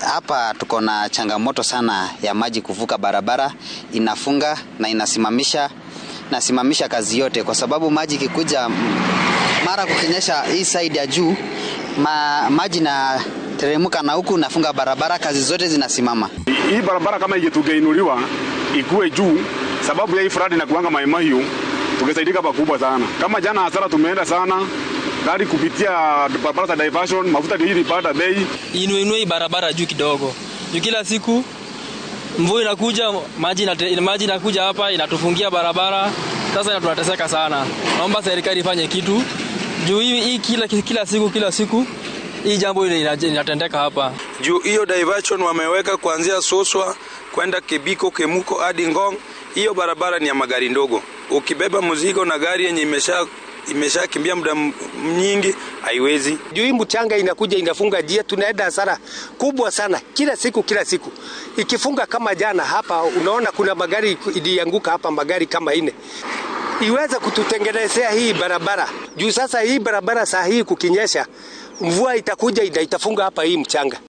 hapa tuko na changamoto sana ya maji kuvuka barabara, inafunga na inasimamisha nasimamisha kazi yote, kwa sababu maji ikikuja mara kukinyesha hii side ya juu ma, maji na teremka na huku nafunga barabara, kazi zote zinasimama. Hii barabara kama ingetugeinuliwa ikuwe juu, sababu ya hii fradi na kuanga maimahiu, tungesaidika pakubwa sana. Kama jana hasara tumeenda sana gari kupitia barabara za diversion, mafuta ndio hili panda bei. Inuinue hii barabara juu kidogo, juu kila siku mvua inakuja, maji inate, maji inakuja hapa inatufungia barabara. Sasa tunateseka sana. Naomba serikali ifanye kitu juu hii, hii kila, kila siku kila siku hii jambo inatendeka hapa juu hiyo diversion wameweka kuanzia Soswa kwenda Kebiko, Kemuko hadi Ngong. Hiyo barabara ni ya magari ndogo. Ukibeba mzigo na gari yenye imesha imeshakimbia muda nyingi haiwezi. Juu hii mchanga inakuja inafunga njia, tunaenda hasara kubwa sana kila siku kila siku. Ikifunga kama jana hapa, unaona kuna magari ilianguka hapa, magari kama ine iweze kututengenezea hii barabara juu sasa hii barabara saa hii kukinyesha mvua itakuja itafunga hapa hii mchanga.